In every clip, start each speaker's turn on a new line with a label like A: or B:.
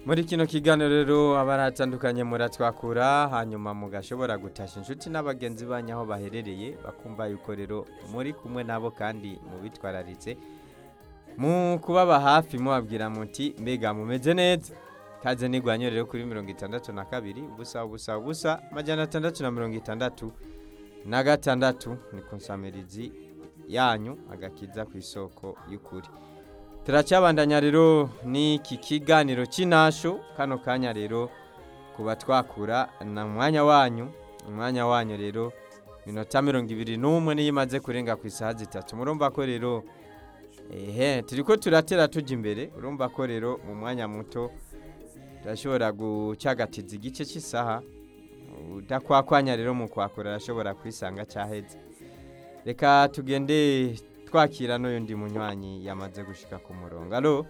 A: muri kino kiganiro rero abaratandukanye muratwakura hanyuma mugashobora gutasha inshuti n'abagenzi banyu aho baherereye bakumva yuko rero muri kumwe nabo kandi mubitwararitse mu kubaba hafi mubabwira muti mbega mumeze neza kaze nigwanyo rero kuri mirongo itandatu na kabiri ubusa ubusa ubusa amajana atandatu na mirongo itandatu na gatandatu ni ku nsamirizi yanyu agakiza ku isoko y'ukuri turacyabandanya rero n'iki kiganiro cy'inasho kano kanya rero kuba twakura na mwanya wanyu umwanya wanyu rero minota mirongo ibiri n'umwe niyo imaze kurenga ku isaha zitatu murumva ko rero ehe turi ko turatera tujya imbere urumva ko rero mu mwanya muto turashobora gucagatiza igice cy'isaha udakwakwanya rero mu kwakura arashobora kwisanga cyaheze reka tugende twakira n'undi munywanyi yamaze gushika ku murongo alo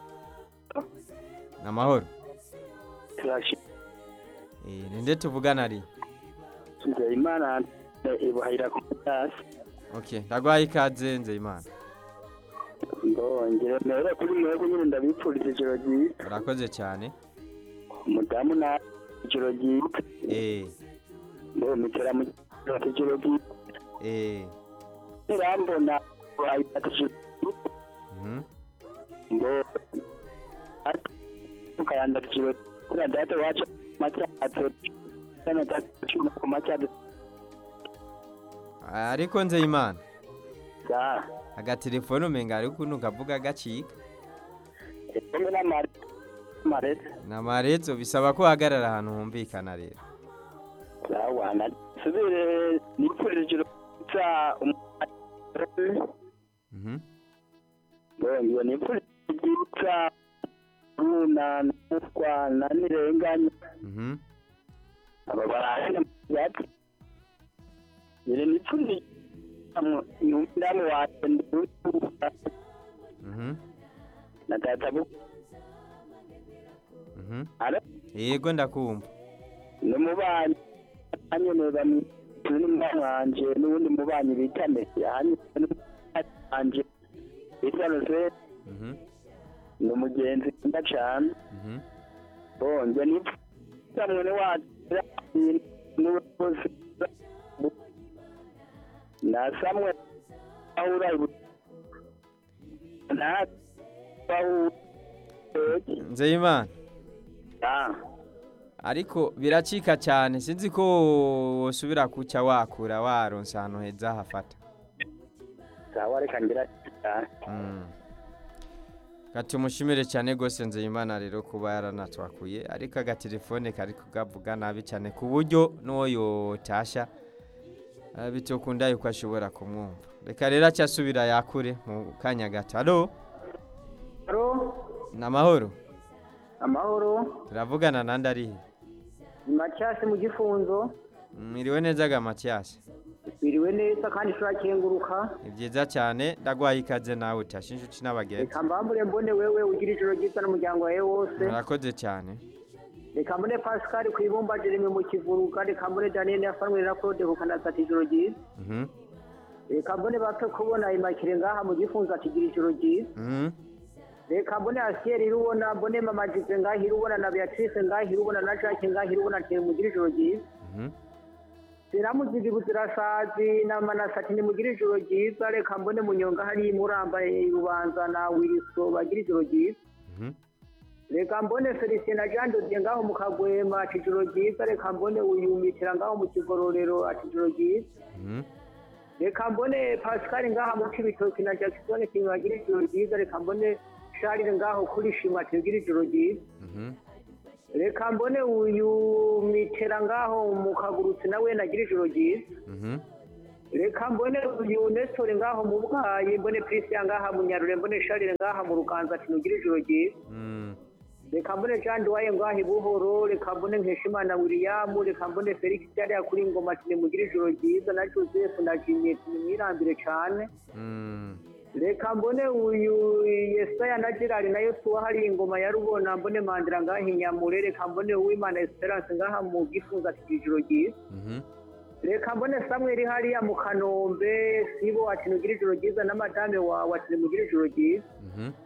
A: ni amahoro Eh, ninde tuvugana ari
B: nzeyimana ibuhahira ku matasi
A: ok ndagwaye ikaze nzeyimana
B: ndongera mbere kuri mwebwe nyine ndabipfuriza ijoro ryiza
A: urakoze cyane
B: umudamu na ijoro ryiza
A: eh
B: ngo mitera mu ijoro ryiza
A: eh
B: nirambona buhahira ijoro ryiza
A: mhm
B: ngo ukayanda ijoro kuri data wacu matyato sana data cuma ku matyato
A: ariko nzeyimana
B: za
A: agatelefone umenga ari ukuntu kavuga gacika
B: kumwe n'amare marete
A: ni amarezo bisaba ko uhagarara ahantu humvikana rero
B: zawana subire nipfurije ijoro ryiza umwanya
A: mhm
B: Bongo nipfurije ryiza runa nufwa na nirenganya
A: mhm
B: aba barahene yati ire nipfurije ndamu wanje nduta
A: mhm
B: na data bu
A: mhm
B: ara
A: yego ndakumva
B: n'umubanyi anyene bamwe turi n'umwana wanje n'uwundi mubanyi bita Messi hanyuma n'umubanyi wanje bitwa Rosette
A: mhm
B: ni umugenzi nkunda cane
A: mhm
B: bonge nipfuza mwene wacu n'ubukozi na samwe ahura na bahura
A: nzeyimana
B: ah
A: ariko biracika cyane sinzi ko wosubira kuca wakura waronse ahantu heza hafata
B: sawa reka ngira cyane
A: Mm. Gati umushimire cyane rwose nzeyimana rero kuba yaranatwakuye ariko agatelefone kari kugavuga nabi cyane ku buryo n'uwo yotasha eh, bitokunda yuko ashobora kumwumva reka rero acyasubira yakure mu kanya gato alo
B: aro
A: ni amahoro
B: amahoro
A: turavugana nandi arihe
B: ni macyasi mu gifunzo
A: mwiriwe neza ga matiyasi
B: biriwe neza kandi turakenguruka
A: ni byiza cyane ndagwaye ikaze nawe utashe inshuti n'abagenzi
B: reka mbambure mbone wewe ugira ijoro ryiza n'umuryango wawe wose
A: murakoze cyane
B: reka mbone pascal ku ibumba jeremy mu kivuruga reka mbone daniel yafanwe na claude ku kanasa ati ijoro ryiza
A: Mhm,
B: reka mbone bato kubona imakire ngaha mu gifunzo ati gira ijoro ryiza
A: mhm,
B: reka mbone asiyeri irubona mbone mama jipe ngaha irubona na beatrice ngaha irubona na jacques ngaha irubona ati mugire ijoro ryiza
A: mhm.
B: ziramuziga ibuzirasazi na manasati nimugire ijoro ryiza reka mbone munyonga hariya murambaye ubanza na wiriso bagira ijoro ryiza
A: Mhm,
B: reka mbone felicien na jean dodier ngaho mu kagwema ati ijoro ryiza reka mbone uyumitira ngaho mu kigororero ati ijoro ryiza
A: mhm,
B: reka mbone pascal ngaha mu cibitoki na jackson kintu bagira ijoro ryiza reka mbone charles ngaho kuri shima ati bagira ijoro ryiza
A: mhm.
B: reka mbone uyu mitera ngaho mu kagurutsi nawe nagira ijoro ryiza
A: Mhm,
B: reka mbone uyu nestor ngaho mu bwayi mbone christian ngaha mu nyarure mbone charles ngaha mu ruganza ati nugire ijoro ryiza
A: mm.
B: reka mbone jean duwaye ngaho i buhoro reka mbone nkeshimana william reka mbone felix yariya kuri ngoma ati nimugire ijoro ryiza na joseph na jimmy ati nimwirambire cane
A: Mm.
B: reka mbone uyu yesaya na gerard na yosuwa hari ingoma ya rubona mbone mandira ngaha inyamure reka mbone uwimana esperance ngaha mu gifunza ati ijoro ryiza
A: Mhm,
B: reka mbone samweli hariya mu kanombe sibo ati nugire ijoro ryiza na madame wawe ati nimugire ijoro ryiza
A: mhm,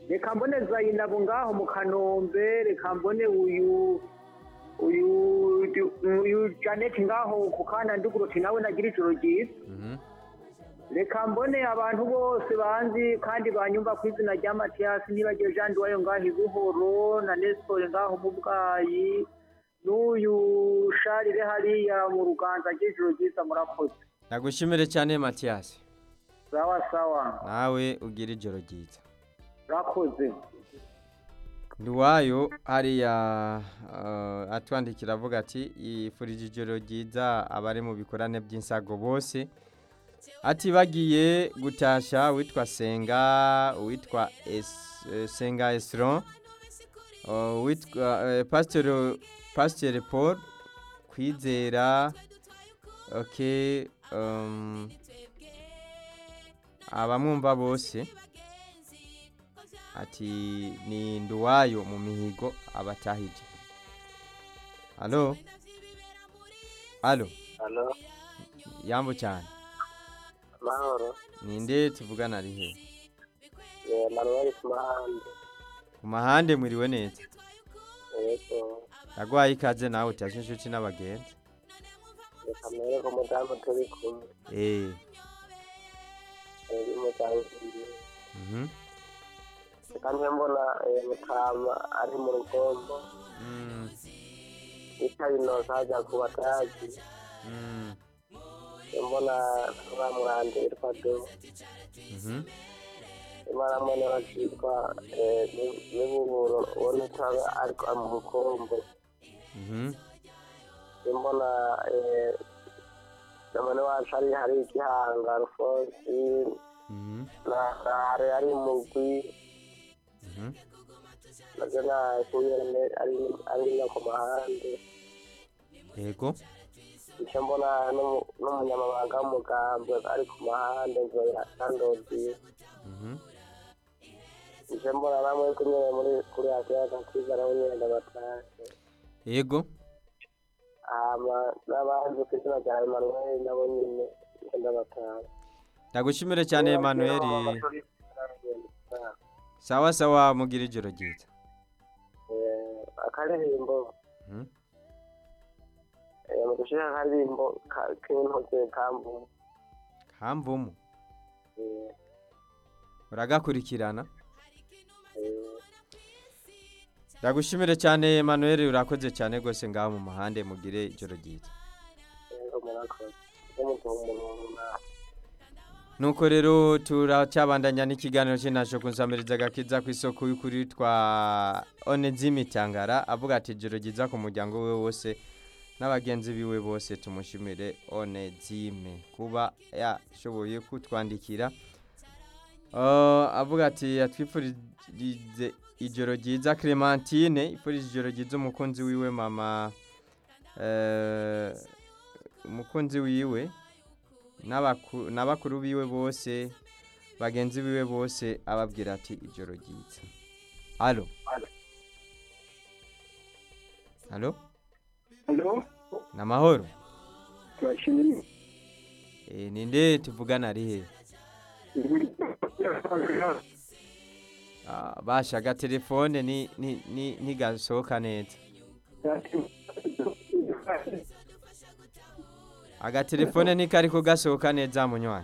B: reka mbone zayinabo ngaho mu kanombe reka mbone uyu uyu uyu janet ngaho ku kana nduguroti nawe nagira ijoro ryiza
A: Mhm.
B: reka mbone abantu bose banzi kandi banyumva ku izina rya matiyasi nibagiwe jean duwayo ngaho i buhoro na nesitore ngaho mu bwayi n'uyu sharire hariya mu ruganza agira ijoro ryiza murakoze
A: ndagushimire cyane matiyasi
B: sawa sawa
A: nawe ugira ijoro ryiza
B: murakoze
A: nduwayo hariya uh, atwandikira avuga ati yifurije ijoro ryiza abari mu bikorane by'insago bose ati bagiye gutasha witwa senga witwa Es- eh, senga esron uh, witwa uh, pasiteri pasiteri paul kwizera okay um, abamwumva bose ati ni nduwayo mu mihigo abatahije halo halo
C: Halo,
A: yambo cyane
C: mahoro.
A: ninde tuvugana ari he
C: Eh, Manuel Kumahande.
A: ku mahande mwiriwe neza
C: Yego.
A: ndagwaye ikaze nawe utashe inshuti n'abagenzi
C: Reka mbere ko mudamu turi kumwe.
A: eh
C: Eri mudamu turi.
A: mhm
C: Reka nje mbona eh, Mutama ari mu rugombo.
A: mm
C: Itabi noza ajya ku batazi.
A: mm
C: Mbona bamurande yitwa Do.
A: mhm
C: Imana mbona bakitwa eh, Ni- Nibuburo uwo nitabe ariko ari mu rukombo.
A: mhm
C: Mbona eh, namane wacu ari hari igihanga Rufosi
A: mhm
C: na hari ari mugwi
A: mhm
C: nabyo nakuye ari ari no ku mahande
A: yego
C: icyo mbona n'umu- n'umunyamabanga w'umugambwe ari ku mahande nzoya sandozi
A: mhm
C: icyo mbona namwe kunyere muri kuri asiya gakiza nawe nyine ndabatashye
A: yego
C: hama n'abandi ku izina rya emanuel nabo nyine icyo ndabatashye
A: ndagushimire cyane Emmanuel sawa sawa mugira ijoro ryiza
C: Eh, akaririmbo
A: mhm
C: eh, mu gushira akaririmbo ka- k'intoke kambu
A: kamvumu
C: Eh,
A: uragakurikirana
C: eh,
A: ndagushimire cyane Emmanuel urakoze cyane rwose ngaho mu mahande mugire ijoro ryiza
C: rero murakoze icyo mutuha umuntu nawe
A: nuko rero turacyabandanya n'ikiganiro cy'intasho kunsamiriza agakiza ku isoko y'ukuri twa onezimi tangara avuga ati ijoro ryiza ku muryango we wose n'abagenzi biwe bose tumushimire onezime kuba yashoboye kutwandikira Uh, avuga ati yatwifurije ijoro ryiza clementine ifurije ijoro ryiza umukunzi wiwe mama eh, umukunzi wiwe n'abaku- n'abakuru biwe bose bagenzi biwe bose ababwira ati ijoro ryiza alo alo
B: halo
A: ni amahoro
B: turashimye
A: e, ninde tuvugana ari he Ah, basha agatelefone ni- ni- ni- ntigasohoka neza agatelefone ntikariko gasohoka neza munywanyi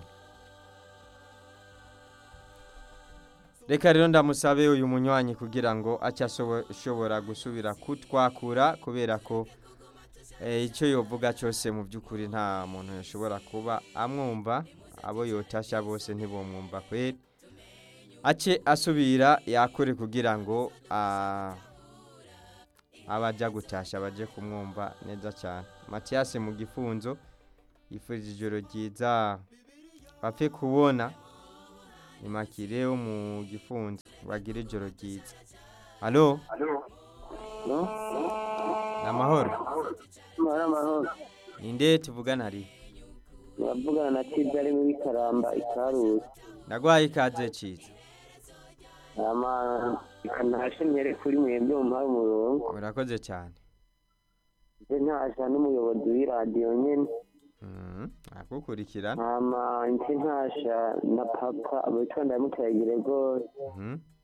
A: reka rero ndamusabe uyu munywanyi kugira ngo ace asobo- ashobora gusubira kutwakura kubera ko eh, icyo yovuga cyose mu by'ukuri nta muntu yashobora kuba amwumva abo yotasha bose ntibumwumva kweri ace asubira yakure kugira ngo ah, abajya gutasha baje kumwumva neza cyane matiyasi mu gifunzo yifurije ijoro ryiza bapfe kubona ni makire wo mu gifunzo bagire ijoro ryiza alo
C: no
A: ni amahoro
C: amahoro amahoro
A: ninde tuvugana ari
C: muravugana na kiza ari muri karamba ikaruzi
A: ndagwaye ikaze ciza
C: ama ntashe nyere kuri mwebwe mumpaye umurongo
A: urakoze cyane
C: nje ntasha n'umuyobozi w'iradiyo nyene
A: Mhm, akukurikirana
C: hama nje ntasha na papa abitwa ndamutayagire rwose
A: Mhm,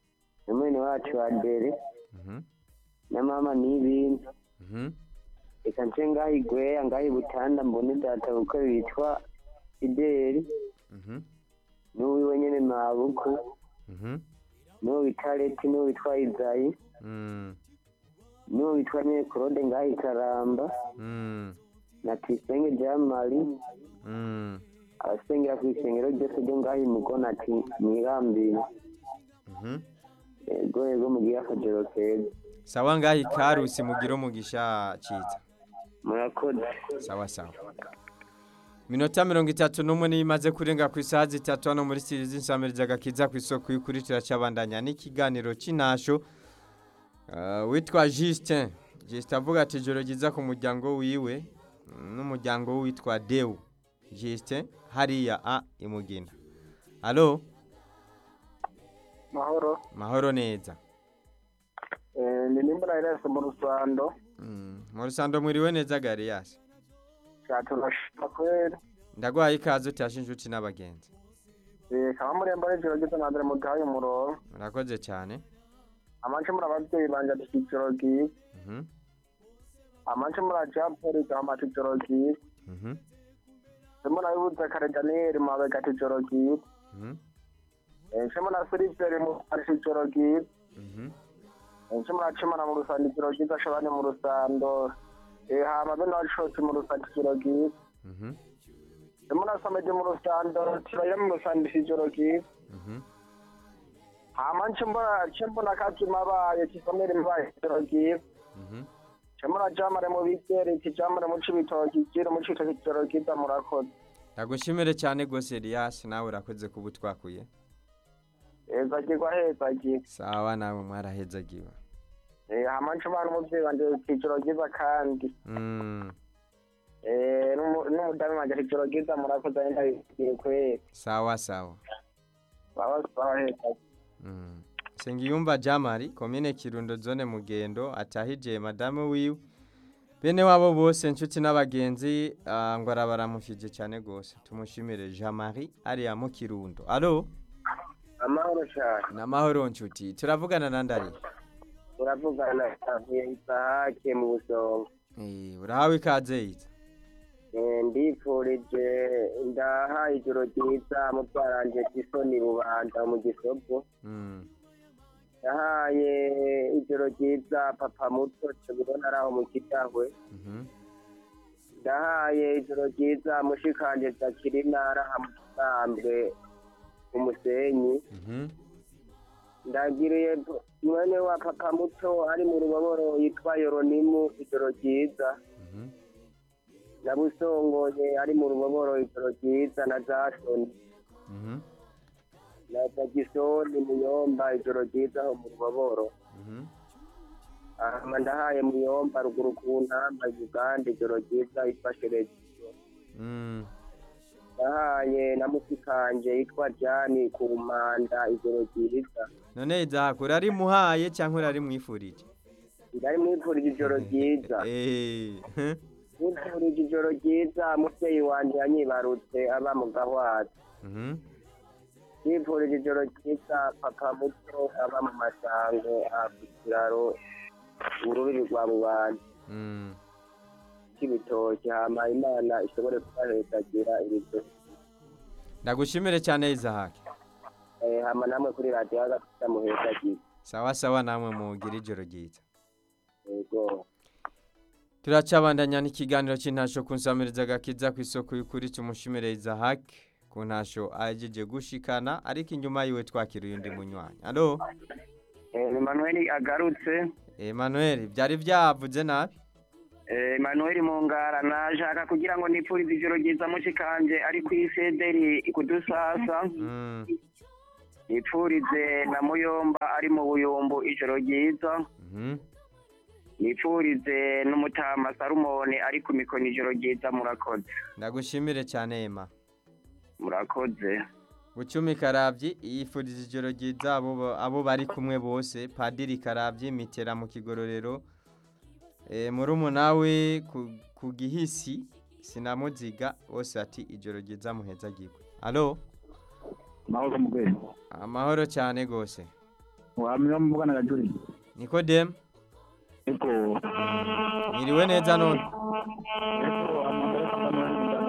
C: na mwene wacu wa dere
A: Mhm.
C: na mama n'ibindi
A: Mhm.
C: reka nce ngaho igweya ngaho ibutanda mbone data kuko bitwa fideli
A: Mhm.
C: n'uwiwe nyene mabuku
A: Mhm.
C: n'uwo witwa leti n'uwo witwa izayi
A: Mm.
C: n'uwo witwa nyene claude ngaho ikaramba
A: Mm.
C: na tuyisenge jean marie
A: Mm.
C: abasengera ku isengero ryose ryo ngaho imugona ati mwirambire
A: Mhm.
C: ego ego mugire akajoro keza
A: sawa ngaho ikarusi mugire umugisha ciza
C: murakoze
A: sawa sawa minota mirongo itatu n'umwe niyo imaze kurenga ku isaha zitatu hano muri sirizi nsamiriza agakiza ku isoko y'ukurikira cyabandanya n'ikiganiro cy'intasho Uh, witwa Justin Justin avuga ati ijoro ryiza ku muryango wiwe mm, n'umuryango witwa Deu Justin hariya a imugina Allo
B: mahoro
A: mahoro neza
B: ni nimbura irese mu rusando
A: mm. mu rusando mwiriwe neza Garias
B: cyaturashima kweri
A: ndagwaye ikaze utashe inshuti n'abagenzi
B: kaba murembo n'ijoro gito na mbere muduhaye umurongo
A: murakoze cyane
B: amanje muri ababyeyi banje ati ijoro ryiza
A: mhm
B: amanje muri ajapoli gahama ati ijoro ryiza
A: mhm
B: ndimo nabibuze kare daniyeli mabega ati ijoro ryiza
A: mhm
B: nshimo na siliveri mu ati ijoro ryiza
A: mhm
B: nshimo na cimana mu rusando ijoro ryiza shabani mu rusando Eh, hama bene wacotse mu rusando ijoro ryiza
A: mhm
B: ndimo na samedi mu rusando tibayira mu rusando ijoro ryiza
A: mhm
B: hama nchimbona chimbona kati mabaye chisomere mabaye ijoro ryiza
A: mhm
B: chimbona jamare mu bigere kijamare mu cibitoki kiri mu cibitoki ijoro ryiza murakoze
A: ndagushimire cyane rwose Elias nawe urakoze kuba utwakuye
B: heza kigwa heza kigwa
A: sawa nawe mwarahezagiwe
B: Eh, hama nchimana umuvyeyi wanje ati ijoro ryiza kandi
A: mm.
B: Eh, n'umu- n'umudamu wanje ati ijoro ryiza murakoze ari ndabigiye kweri
A: sawa sawa
B: baba baba heza
A: mm. Sengiyumva Jamari komine Kirundo zone Mugendo atahije madame wiwe bene wabo bose inshuti n'abagenzi ah, ngo arabaramufije cyane rwose tumushimire Jean Marie ariya mu Kirundo allo
C: amahoro cyane
A: namahoro nshuti turavugana na ndari
C: turavugana avuye isahake mu busonga
A: eh urahawe ikaze yiza
C: Eh, ndifurije ndaha ijoro ryiza mutwaranje tisoni rubanda mu gisogo
A: mm.
C: yahaye ijoro ryiza papa muto tubibona ari aho mu kidahwe
A: mhm
C: ndahaye ijoro ryiza mushikanje zakirina araha mu kisambwe umusenyi
A: mhm
C: ndagiriye mwene wa papa muto ari mu ruboboro yitwa yoronimu ijoro ryiza
A: mhm
C: na busongoye ari mu ruboboro ijoro ryiza na jasoni
A: mhm
C: na jagisoni muyomba ijoro ryiza aho mu ruboboro
A: mhm
C: ahama ndahaye muyomba ruguru ku ntamba uganda ijoro ryiza ifashe regiyo
A: mm.
C: ndahaye na musikanje yitwa jani ku mpanda ijoro ryiza
A: none izahakura ari muhaye cyangwa urari mwifurije
C: ndari mwifurije ijoro ryiza
A: eh
C: mwifurije ijoro ryiza muvyeyi wanje yanyibarutse aba mu gahwazi
A: mhm
C: mwifurije ijoro ryiza papa muto aba mu masango aha ku kiraro urubibi rwa bubanza
A: mm.
C: cy'ibitoki hama imana ishobore kubahezagira ibiryo
A: ndagushimire cyane izahake
C: Eh, hama namwe kuri radiyo agafita muhezagira
A: sawa sawa namwe mugira ijoro ryiza
C: yego
A: turacabandanya n'ikiganiro cy'intasho ku nsamiriza gakiza ku isoko y'ukuri tumushimire izahake ku ntasho ahejeje gushikana ariko inyuma yiwe twakiriye undi munywanyi alo
B: Emmanuel agarutse
A: Emmanuel byari byavuze nabi
B: Eh, Emmanuel Mungara nashaka kugira ngo nipfurize ijoro ryiza mushikanje ari ku isederi kudusasa
A: mm.
B: nipfurize na Muyomba ari mu buyumbu ijoro ryiza
A: mhm
B: nipfurize n'umutama Salomone ari ku mikoni ijoro ryiza murakoze
A: ndagushimire cyane Emma
B: murakoze
A: Bucumi Karabyi yifuriza ijoro ryiza abo abo bari kumwe bose Padiri Karabyi mitera mu kigororero e, murumuna we ku, ku gihisi sinamuziga bose ati ijoro ryiza muheza gigwe Allo
B: mahoro mugwe
A: amahoro cyane gose
D: wamenya muvugana na Juri
A: nikodemu
D: eko
A: mwiriwe neza none
D: eko amambere kama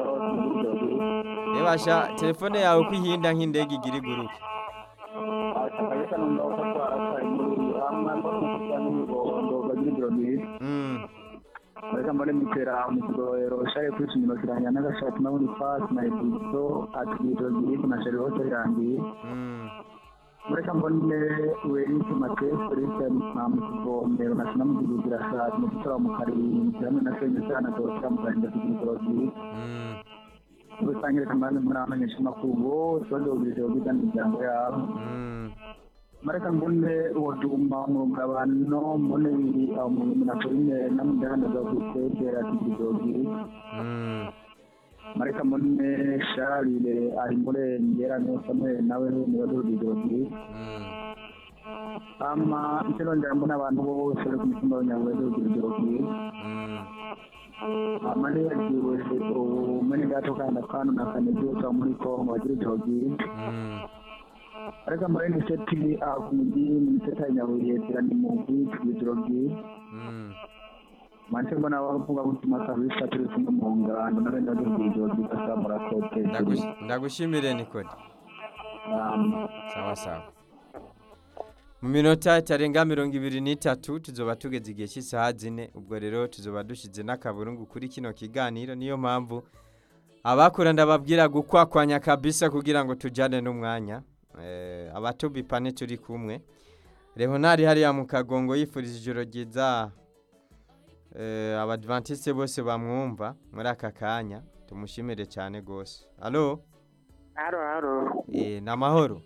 A: rebasha telefone yawe ko ihinda nk'indege igira iguruke
D: kabisa numva utatwara kwa muri amamba kufanya ngo bagira ibiro byiza
A: Mm,
D: Reka mbone mitera mu kigororero share kwishimira kiranya n'agashati na muri pass na ibizo atwito ziri na share hose irangiye
A: mm,
D: Reka mbone weri kimate Christian na mu kigomero na sinamu kugira shati mu kitora mu karinzi hamwe na senye sana dosha mu karinzi kigororero ziri
A: mm,
D: Rusange kamane muri amenyesha makuru sondo ubiriro bw'ijambo yabo
A: mm,
D: mareka mbone woduma umugabano mbone biri aho mu minatorine namudahanda za kwitedera kigizogiri
A: mm,
D: mareka mbone sharire ari murengera niyo samuel nawe nibazo kigizogiri
A: mm.
D: ama icyorongera mbona abantu bose bari ku mutumba w'inyangombwa kigizogiri
A: Mm,
D: ama nibagiwe umene gato kandi akanu na kane byose muri kongo bagira igihogiri
A: mm,
D: ariko mbone ni seti aho ku mugiri ni seti ya nyabuye tirani mu bwite kigizogiri
A: mm.
D: Manje mbona bavuga gutuma kabisa turi kumwe mu ngando na benda duhijo bikasa murakote.
A: Ndagush- ndagushimire nikode
D: Um,
A: sawa sawa mu minota itarenga mirongo ibiri n'itatu tuzoba tugeze igihe cy'isaha zine ubwo rero tuzoba dushyize n'akaburungu kuri kino kiganiro niyo mpamvu abakura ndababwira gukwakwanya kabisa kugira ngo tujyane n'umwanya Eh, abatubipane turi kumwe leonari hariya mu kagongo yifuriza ijoro ryiza eh, abadventiste bose bamwumva muri aka kanya tumushimire cyane rwose alo
C: haro haro
A: Eh, ni amahoro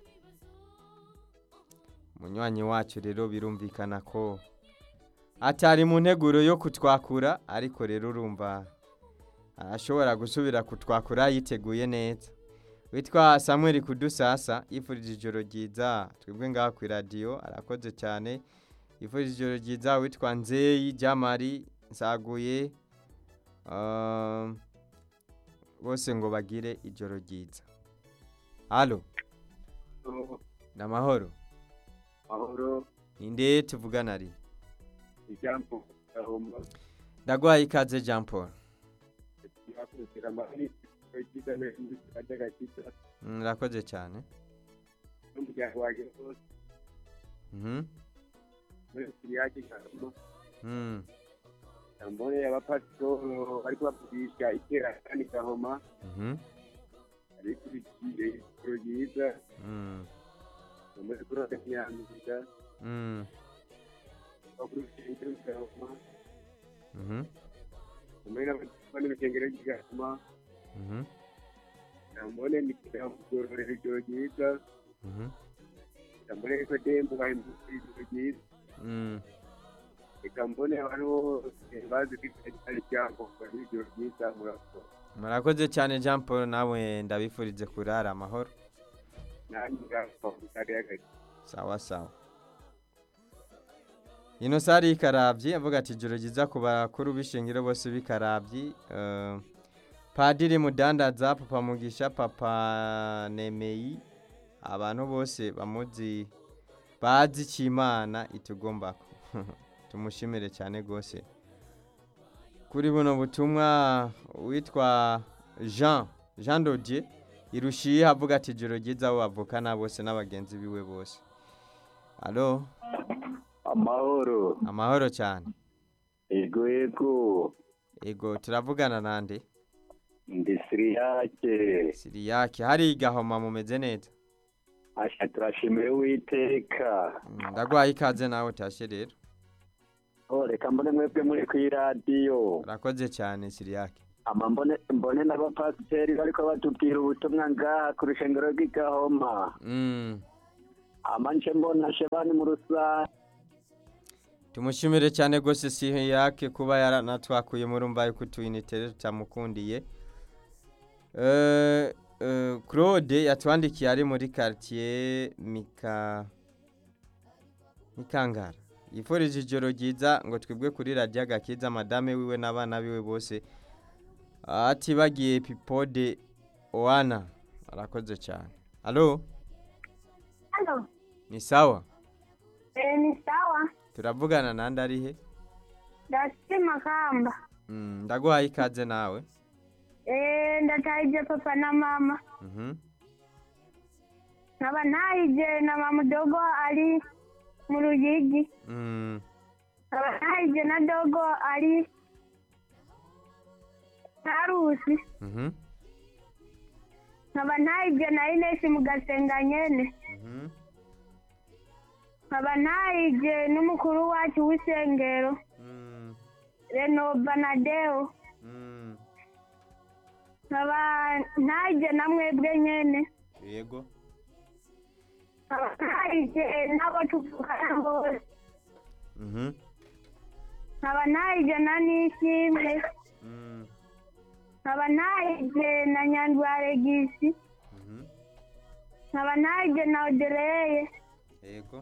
A: munywanyi wacu rero birumvikana ko atari mu nteguro yo kutwakura ariko rero urumva arashobora gusubira kutwakura yiteguye neza witwa samuel kudusasa yifurije ijoro ryiza twebwe ngaha ku iradiyo arakoze cyane yifurije ijoro ryiza witwa nzeyi jamari nsaguye um, bose ngo bagire ijoro ryiza halo ni amahoro
C: mahoro
A: ninde tuvugana ari
C: ijambo gahoma
A: ndaguhaye ikaze jean paul
C: yakurikira amahani ikiza n'ikijya gakiza
A: Mm, murakoze cyane
C: n'umuryango wanjye wose
A: Mhm.
C: muri siriyake gahoma
A: Mm,
C: mbone abapasitoro bari kubavugisha itera kandi gahoma
A: mhm.
C: arikurikiye ijoro ryiza
A: Mm,
C: muri kurota nyanziga
A: mm,
C: bakurikiye ijoro gahoma
A: mhm,
C: mbone n'abandi b'urusengero ry'igahoma
A: mhm,
C: mbone nikira kugororera ijoro ryiza
A: mhm.
C: mbone ko dembo bahindutse ijoro ryiza
A: Mm,
C: reka mbone abantu bose bazi ko ari ijambo bari ijoro ryiza murakoze
A: murakoze cyane jean paul nawe ndabifurize kurara amahoro
C: nanjye ngaho mutare y'agace
A: sawa sawa ino sari y'ikarabyi avuga ati ijoro ryiza ku bakuru b'ishingiro bose b'ikarabyi eh, padiri mudandaza papa mugisha papa nemeyi abantu bose bamuzi bazi icyo imana itugombako tumushimire cyane rwose kuri buno butumwa witwa jean jean dodier irushiye avuga ati ijoro ryiza abo bavukana bose n'abagenzi biwe bose alo
D: amahoro
A: amahoro cyane
D: ego ego
A: ego turavugana nande
D: ndi siriyake
A: siriyake hari igahoma mumeze neza
D: asha turashimiye uwiteka
A: Mm, ndaguhaye ikaze nawe utashe rero
D: oh reka mbone mwebwe muri ku iradiyo
A: urakoze cyane siriyake
D: ama mbone mbone n'abapasiteri bariko batubwira ubutumwa ngaha ku rushengero rw'igahoma
A: Mm,
D: ama nce mbona shebani mu rusange
A: tumushimire cyane rwose siriyake kuba yaranatwakuye murumva yuko utuyinite tutamukundiye Eh, eh, claude yatwandikiye ari muri quartier mika mikangara yifurije ijoro ryiza ngo twebwe kuri radiyo agakiza madame wiwe n'abana biwe bose atibagiye pipode oana arakoze cyane alo
E: Halo,
A: ni sawa
E: ni sawa
A: turavugana nande ari he
E: ndafite makamba
A: Mm, ndaguhaye ikaze nawe
E: Eh, ndatahije papa na mama
A: Mhm.
E: nkaba ntahije na mama dogo ari mu ruyigi
A: Mm,
E: nkaba ntahije na dogo ari karusi
A: mhm,
E: nkaba ntahije na inesi mu gasenga nyene
A: mhm.
E: nkaba ntahije n'umukuru wacu w'isengero
A: Mm,
E: renova na deo
A: mm.
E: nkaba ntahije na mwebwe nyene
A: yego
E: nkaba ntahije n'abo tuvugana bose
A: Mhm.
E: nkaba ntahije na nishimwe
A: Mm,
E: nkaba ntahije na nyandwaregisi
A: mhm.
E: nkaba ntahije na odereye
A: yego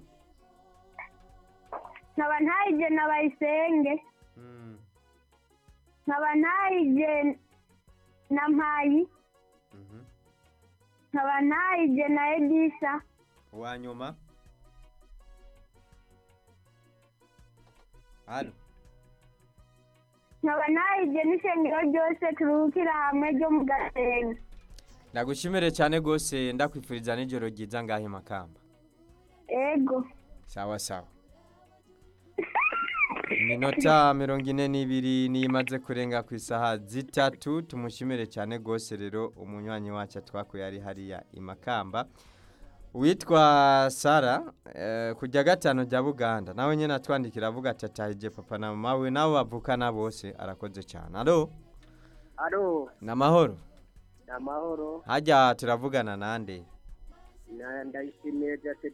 E: nkaba ntahije na bayisenge
A: Mm,
E: nkaba ntahije na mpayi
A: mhm.
E: nkaba ntahije na edisa
A: uwa nyuma halo
E: nkaba ntahije n'ishengero ryose turuhukira hamwe ryo mu gasenga
A: ndagushimire cyane rwose ndakwifuriza n'ijoro ryiza ngahe makamba
E: ego
A: sawa sawa iminota mirongo ine n'ibiri niyo imaze kurenga ku isaha zitatu tumushimire cyane rwose rero umunywanyi wacu twakuye ari hariya i makamba uwitwa sara eh, kujya gatanu rya buganda nawe nyine atwandikira avuga ati atahije papa na mama we nabo bavukana bose arakoze cyane alo
C: alo
A: ni amahoro
C: ni amahoro
A: hajya turavugana nande
C: Na- ndayishimiye jase